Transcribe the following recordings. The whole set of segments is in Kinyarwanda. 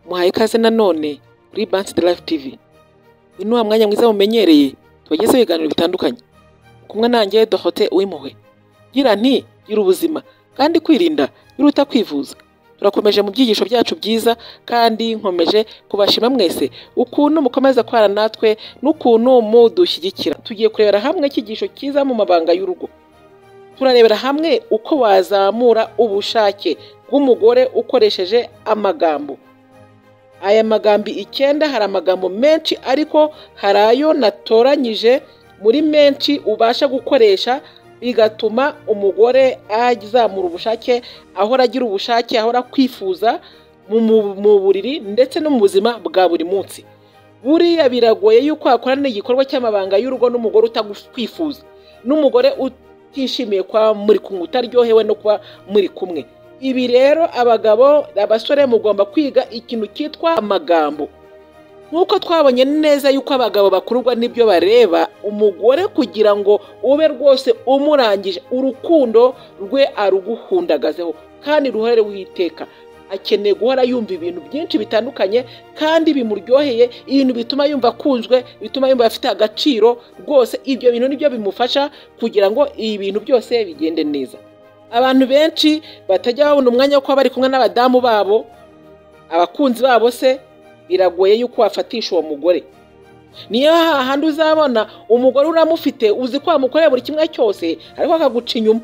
Muhaye ikaze nanone kuri Bansi de Life TV. Uyu ni wa mwanya mwiza mumenyereye tubagezeho ibiganiro bitandukanye. Kumwe nanjye Dorothée Uwimpuhwe. Gira nti gira ubuzima kandi kwirinda biruta kwivuza. Turakomeje mu byigisho byacu byiza kandi nkomeje kubashima mwese ukuntu mukomeza kubana natwe n'ukuntu mudushyigikira. Tugiye kurebera hamwe icyigisho cyiza mu mabanga y'urugo. turarebera hamwe uko wazamura ubushake bw'umugore ukoresheje amagambo aya magambo icyenda hari amagambo menshi ariko hari ayo natoranyije muri menshi ubasha gukoresha bigatuma umugore azamura ubushake ahora agira ubushake ahora kwifuza mu mu- mu buriri ndetse no mu buzima bwa buri munsi buriya biragoye yuko hakorana igikorwa cy'amabanga y'urugo n'umugore utakwifuza n'umugore utishimiye kuba muri kumwe utaryohewe no kuba muri kumwe ibi rero abagabo abasore mugomba kwiga ikintu cyitwa amagambo nk'uko twabonye neza yuko abagabo bakururwa n'ibyo bareba umugore kugira ngo ube rwose umurangije urukundo rwe aruguhundagazeho kandi ruhore witeka akeneye guhora yumva ibintu byinshi bitandukanye kandi bimuryoheye ibintu bituma yumva akunzwe bituma yumva afite agaciro rwose ibyo bintu nibyo bimufasha kugira ngo ibintu byose bigende neza abantu benshi batajya babona umwanya wo kuba bari kumwe n'abadamu babo abakunzi babo se biragoye yuko wafatisha uwo mugore niyo hahandi uzabona umugore uramufite uzi ko wamukorera buri kimwe cyose ariko akaguca inyuma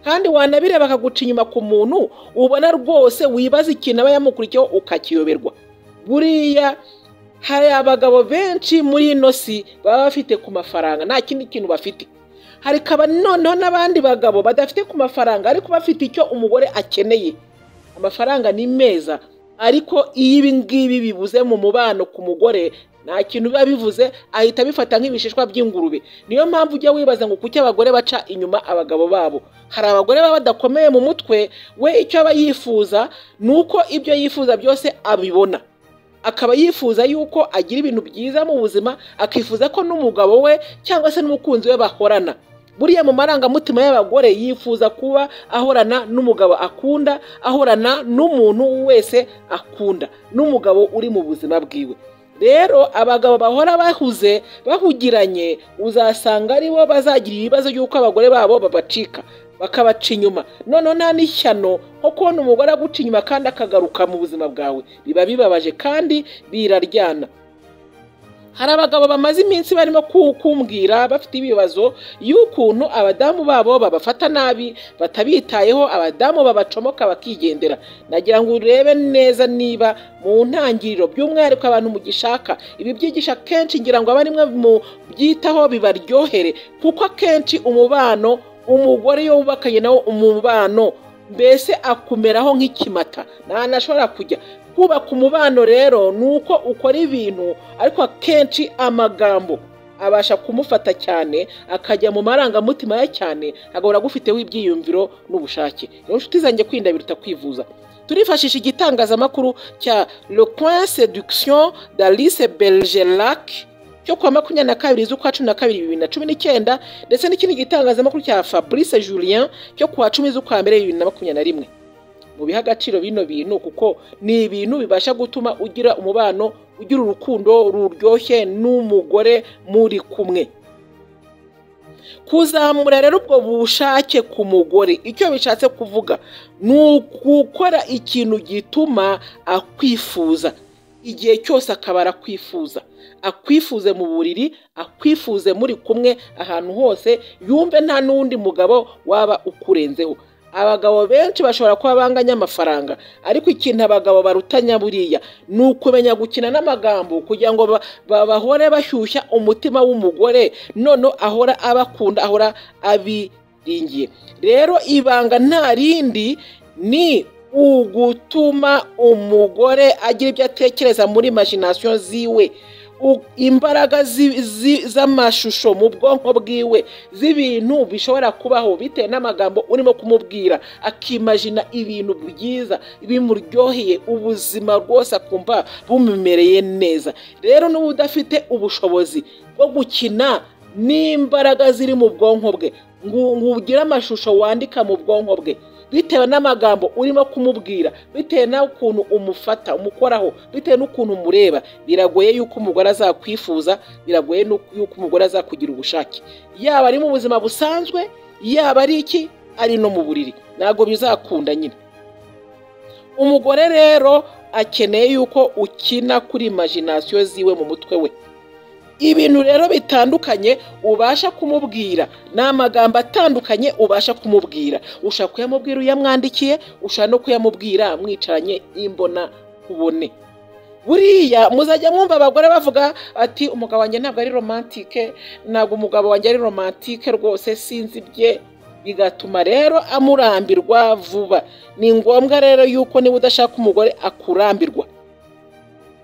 kandi wanabireba akaguca inyuma ku muntu ubona rwose wibaza ikintu aba yamukurikiyeho ukakiyoberwa buriya hari abagabo benshi muri ino si baba bafite ku mafaranga nta kindi kintu bafite hari kaba noneho n'abandi bagabo badafite ku mafaranga ariko bafite icyo umugore akeneye amafaranga ni meza ariko iyo ibi ngibi bibuze mu mubano ku mugore nta kintu biba bivuze ahita abifata nk'ibishishwa by'ingurube niyo mpamvu ujya wibaza ngo kuki abagore baca inyuma abagabo babo hari abagore baba badakomeye mu mutwe we icyo aba yifuza ni uko ibyo yifuza byose abibona akaba yifuza yuko agira ibintu byiza mu buzima akifuza ko n'umugabo we cyangwa se n'umukunzi we bahorana buriya mu marangamutima y'abagore yifuza kuba ahorana n'umugabo akunda ahorana n'umuntu wese akunda n'umugabo uri mu buzima bwiwe rero abagabo bahora bahuze bahugiranye uzasanga ari bo bazagira ibibazo by'uko abagore babo babacika bakabaca inyuma noneho nta n'ishyano nko kubona umugore aguca inyuma kandi akagaruka mu buzima bwawe biba bibabaje kandi biraryana hari abagabo bamaze iminsi barimo ku- kumbwira bafite ibibazo y'ukuntu abadamu babo babafata nabi batabitayeho abadamu babacomoka bakigendera nagira ngo urebe neza niba mu ntangiriro by'umwihariko abantu mugishaka ibi byigisha kenshi ngira ngo aba rimwe mu byitaho bibaryohere kuko akenshi umubano umugore iyo wubakanye nawo umubano mbese akumeraho nk'ikimata ntanashobora kujya kubaka umubano rero ni uko ukora ibintu ariko akenshi amagambo abasha kumufata cyane akajya mu marangamutima ye cyane agahora agufiteho ibyiyumviro n'ubushake rero inshuti zanjye kwirinda biruta kwivuza turifashisha igitangazamakuru cya le point seduction d'alice belgerac cyo kuwa makumyabiri na kabiri z'ukwa cumi na kabiri bibiri na cumi n'icyenda ndetse n'ikindi gitangazamakuru cya fabrice julien cyo kuwa cumi z'ukwa mbere bibiri na makumyabiri na rimwe mubihe agaciro bino bintu kuko ni ibintu bibasha gutuma ugira umubano ugira urukundo ruryoshye n'umugore muri kumwe kuzamura rero ubwo bushake ku mugore icyo bishatse kuvuga ni ugukora ikintu gituma akwifuza igihe cyose akaba arakwifuza akwifuze mu buriri akwifuze muri kumwe ahantu hose yumve nta n'undi mugabo waba ukurenzeho abagabo benshi bashobora kuba banganya amafaranga ariko ikintu abagabo barutanya buriya ni ukumenya gukina n'amagambo kugira ngo ba- ba- bahore bashyushya umutima w'umugore noneho ahora abakunda ahora abiringiye rero ibanga nta rindi ni ugutuma umugore agira ibyo atekereza muri imagination ziwe U- imbaraga zi- zi- z'amashusho mu bwonko bwiwe z'ibintu bishobora kubaho bitewe n'amagambo urimo kumubwira akimajina ibintu byiza bimuryoheye ubuzima rwose akumva bumumereye neza rero n'uba udafite ubushobozi bwo gukina n'imbaraga ziri mu bwonko bwe ngo ngo ugire amashusho wandika mu bwonko bwe bitewe n'amagambo urimo kumubwira bitewe n'ukuntu umufata umukoraho bitewe n'ukuntu umureba biragoye yuko umugore azakwifuza biragoye yuko umugore azakugira ubushake yaba ari mu buzima busanzwe yaba ari iki ari no mu buriri ntabwo bizakunda nyine umugore rero akeneye yuko ukina kuri imajinasiyo ziwe mu mutwe we ibintu rero bitandukanye ubasha kumubwira ni amagambo atandukanye ubasha kumubwira ushobora kuyamubwira uyamwandikiye ushobora no kuyamubwira mwicaranye imbona ubone buriya muzajya mwumva abagore bavuga ati umugabo wanjye ntabwo ari romantike ntabwo umugabo wanjye ari romantike rwose sinzi ibye bigatuma rero amurambirwa vuba ni ngombwa rero yuko niba udashaka umugore akurambirwa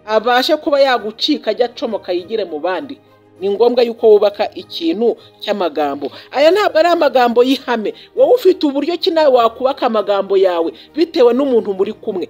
abashe kuba yagucika ajya acomoka yigire mu bandi ni ngombwa yuko wubaka ikintu cy'amagambo aya ntabwo ari amagambo y'ihame wowe ufite uburyo ki nawe wakubaka amagambo yawe bitewe n'umuntu muri kumwe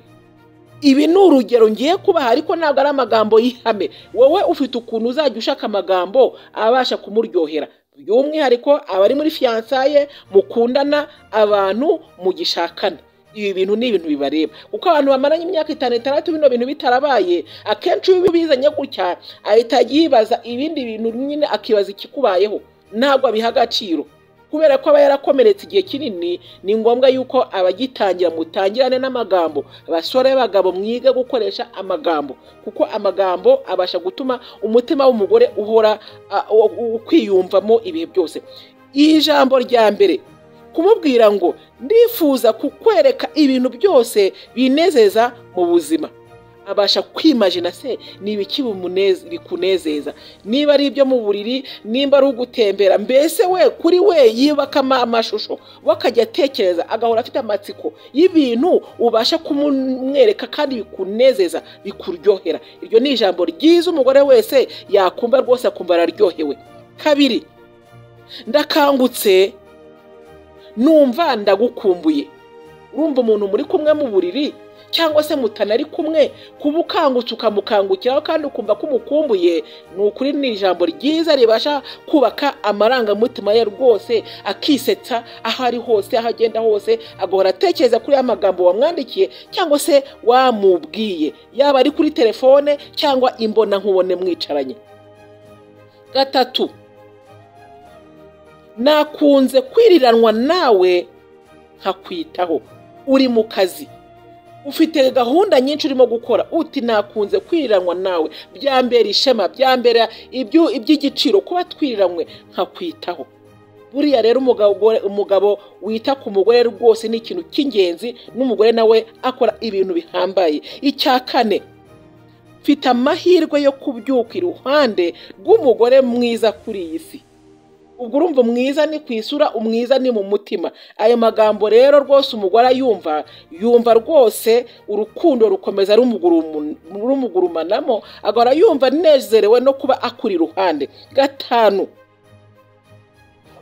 ibi ni urugero ngiye kubaha ariko ntabwo ari amagambo y'ihame wowe ufite ukuntu uzajya ushaka amagambo abasha kumuryohera by'umwihariko abari muri fiyansaye mukundana abantu mugishakana ibi bintu ni ibintu bibareba kuko abantu bamaranye imyaka itanu itandatu bino bintu bitarabaye akenshi iyo ubizanye gutya ahita yibaza ibindi bintu nyine akibaza ikikubayeho ntabwo abiha agaciro kubera ko aba yarakomeretse igihe kinini ni ngombwa yuko abagitangira mutangirane n'amagambo basore bagabo mwige gukoresha amagambo kuko amagambo abasha gutuma umutima w'umugore uhora kwiyumvamo ibihe byose iri jambo rya mbere kumubwira ngo ndifuza kukwereka ibintu byose binezeza mu buzima abasha kwimajina se ni ibiki bikunezeza niba ari ibyo mu buriri nimba ari ugutembera mbese we kuri we yubakamo amashusho we akajya atekereza agahora afite amatsiko y'ibintu ubasha kumwereka kandi bikunezeza bikuryohera iryo ni ijambo ryiza umugore wese yakumva rwose akumva araryohewe kabiri ndakangutse numva ndagukumbuye urumva umuntu muri kumwe mu buriri cyangwa se mutanari kumwe kuba ukangutse ukamukangukiraho kandi ukumva ko umukumbuye ni ukuri ni ijambo ryiza ribasha kubaka amarangamutima ye rwose akisetsa aho ari hose aho agenda hose agahora atekereza kuri ya magambo wamwandikiye cyangwa se wamubwiye yaba ari kuri telefone cyangwa imbona nkubone mwicaranye gatatu nakunze kwiriranwa nawe nkakwitaho uri mu kazi ufite gahunda nyinshi urimo gukora uti nakunze kwiriranwa nawe byambera ishema byambera iby'igiciro kuba twiriranwe nkakwitaho buriya rero umugabo wita ku mugore rwose ni ikintu cy'ingenzi n'umugore nawe akora ibintu bihambaye icya kane mfite amahirwe yo kubyuka iruhande rw'umugore mwiza kuri iyi si ubwo urumva umwiza ni ku isura umwiza ni mu mutima ayo magambo rero rwose umugore ayumva yumva rwose urukundo rukomeza rumugurumanamo agahora yumva anezerewe no kuba akuri iruhande gatanu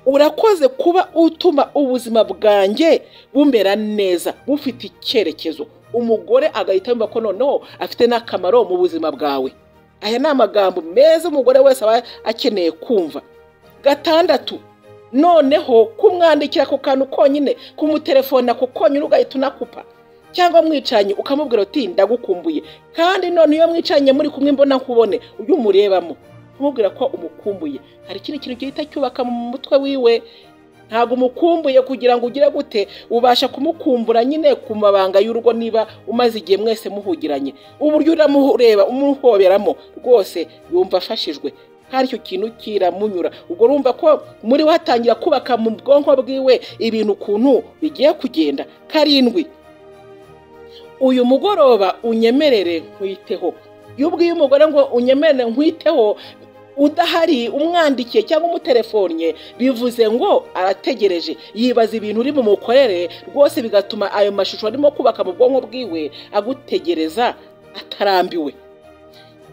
urakoze kuba utuma ubuzima bwanjye bumera neza bufite icyerekezo umugore agahita yumva ko noneho afite n'akamaro mu buzima bwawe aya ni amagambo meza umugore wese aba akeneye kumva gatandatu noneho kumwandikira ako kantu konyine kumutelefona ako konyine ugahita unakupa cyangwa mwicaranye ukamubwira uti ndagukumbuye kandi none iyo mwicaranye muri kumwe mbona nkubone ujye umurebamo kumubwira ko umukumbuye hari ikindi kintu gihita cyubaka mu mutwe wiwe ntabwo umukumbuye kugira ngo ugire gute ubasha kumukumbura nyine ku mabanga y'urugo niba umaze igihe mwese muhugiranye uburyo uramureba umuhoberamo rwose yumva afashijwe hari icyo kintu kiramunyura ubwo urumva ko muri we hatangira kubaka mu bwonko bwiwe ibintu ukuntu bigiye kugenda karindwi uyu mugoroba unyemerere nkwiteho iyo ubwiye umugore ngo unyemerere nkwiteho udahari umwandikiye cyangwa umutelefonnye bivuze ngo arategereje yibaza ibintu uri bumukorere rwose bigatuma ayo mashusho arimo kubaka mu bwonko bwiwe agutegereza atarambiwe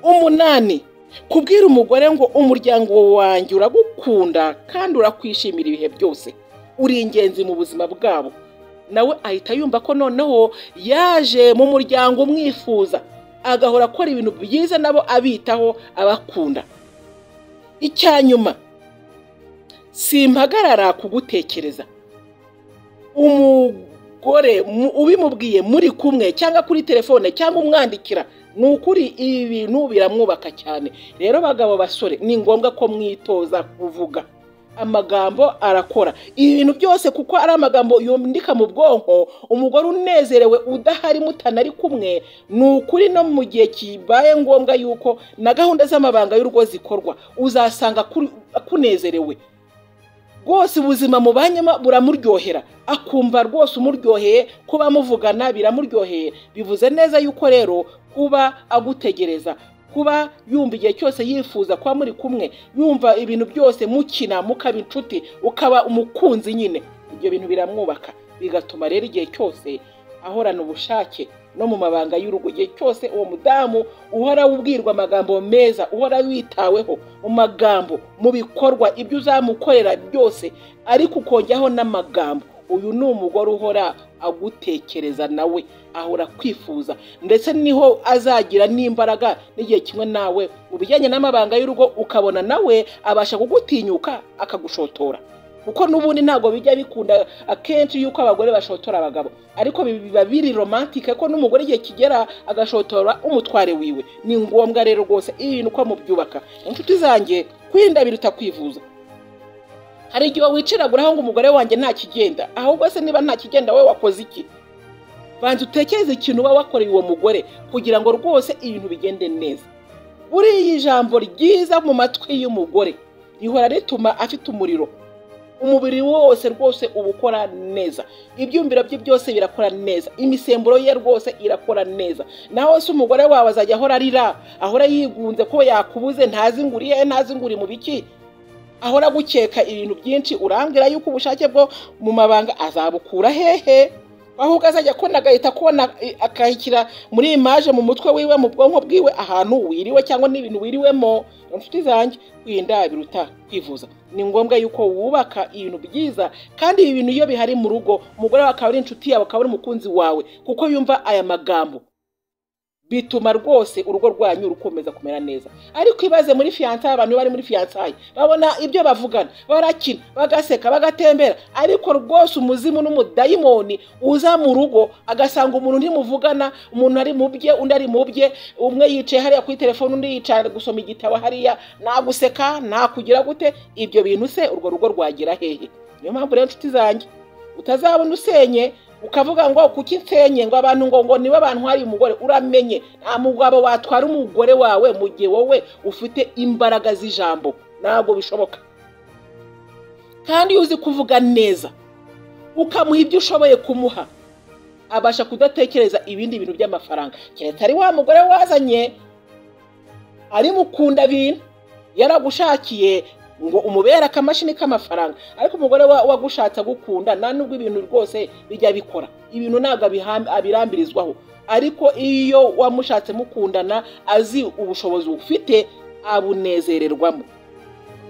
umunani kubwira umugore ngo umuryango wanjye uragukunda kandi urakwishimira ibihe byose uri ingenzi mu buzima bwabo nawe ahita yumva ko noneho yaje mu muryango umwifuza agahora akora ibintu byiza nabo abitaho abakunda icya nyuma simpagarara kugutekereza umugore mu- ubimubwiye muri kumwe cyangwa kuri telefone cyangwa umwandikira ni ukuri ibi bintu biramwubaka cyane rero bagabo basore ni ngombwa ko mwitoza kuvuga amagambo arakora ibi bintu byose kuko ari amagambo yandika mu bwonko umugore unezerewe udahari mutanari kumwe ni ukuri no mu gihe kibaye ngombwa yuko na gahunda z'amabanga y'urugo zikorwa uzasanga kuri- akunezerewe rwose ubuzima mubanyemo buramuryohera akumva rwose umuryoheye kuba muvugana biramuryoheye bivuze neza yuko rero kuba agutegereza kuba yumva igihe cyose yifuza kuba muri kumwe yumva ibintu byose mukina mukaba inshuti ukaba umukunzi nyine ibyo bintu biramwubaka bigatuma rero igihe cyose ahorana ubushake no mu mabanga y'urugo igihe cyose uwo mudamu uhora ubwirwa amagambo meza uhora witaweho mu magambo mu bikorwa ibyo uzamukorera byose ariko ukongeraho n'amagambo uyu ni umugore uhora agutekereza nawe ahora akwifuza ndetse niho azagira n'imbaraga n'igihe kimwe nawe mu bijyanye n'amabanga y'urugo ukabona nawe abasha kugutinyuka akagushotora kuko n'ubundi ntabwo bijya bikunda akenshi yuko abagore bashotora abagabo ariko bi- biba biri romantike ko n'umugore igihe kigera agashotora umutware wiwe ni ngombwa rero rwose ibi bintu uko mubyubaka inshuti zanjye kwirinda biruta kwivuza hari igihe wiciraguraho ngo umugore wanjye nta kigenda ahubwo se niba nta kigenda wowe wakoze iki banza utekereze ikintu uba wakoreye uwo mugore kugira ngo rwose ibintu bigende neza buriya ijambo ryiza mu matwi y'umugore rihora rituma afite umuriro umubiri wose rwose uba ukora neza ibyumviro bye byose birakora neza imisemburo ye rwose irakora neza nawe se umugore wawe azajya ahora arira ahora yigunze ko yakubuze ntazi ngo uriye ntazi ngo uri mu biki ahora agukeka ibintu byinshi urambwira yuko ubushake bwo mu mabanga azabukura hehe ahubwo azajya akona agahita akona i- akahikira muri imaje mu mutwe wiwe mu bwonko bwiwe ahantu wiriwe cyangwa n'ibintu wiriwemo inshuti zanjye kwirinda biruta kwivuza ni ngombwa yuko wubaka ibintu byiza kandi ibi bintu iyo bihari mu rugo umugore wawe akaba ari inshuti yawe akaba ari umukunzi wawe kuko yumva aya magambo bituma rwose urugo rwanyu rukomeza kumera neza ariko ibaze muri fiyansaye abantu bari muri fiyansaye babona ibyo bavugana barakina bagaseka bagatembera ariko rwose umuzimu n'umudayimoni uza mu rugo agasanga umuntu ntimuvugana umuntu ari mu bye undi ari mu bye umwe yicaye hariya kuri telefone undi yicaye ari gusoma igitabo hariya naguseka nakugira gute ibyo bintu se urwo rugo rwagira hehe niyo mpamvu rero inshuti zanjye utazabona usenye ukavuga ngo kuki nsenye ngo abantu ngo ngo niba abantu hari umugore uramenye nta mugabo watwara umugore wawe mu gihe wowe ufite imbaraga z'ijambo ntabwo bishoboka kandi iyo uzi kuvuga neza ukamuha ibyo ushoboye kumuha abasha kudatekereza ibindi bintu by'amafaranga keretse ari wa mugore wazanye ari mukunda bintu yaragushakiye ngo umubere akamashini k'amafaranga ariko umugore wa- wagushatse agukunda nta nubwo ibintu rwose bijya bikora ibintu ntabwo abiham- abirambirizwaho ariko iyo wamushatse mukundana azi ubushobozi ufite abunezererwamo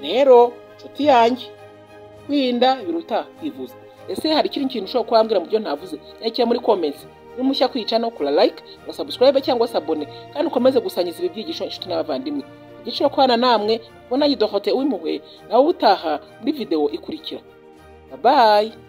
rero nshuti yanjye kwirinda biruta kwivuza ese hari ikindi kintu ushobora kubambwira mu byo navuze nyakira muri komensi n'umushya kwica no kura like na subscribe cyangwa se abone kandi ukomeze gusangiza ibi byigisho inshuti n'abavandimwe igiciro kubana namwe ubona yidohote w'impuhwe nawe utaha muri videwo ikurikira babaye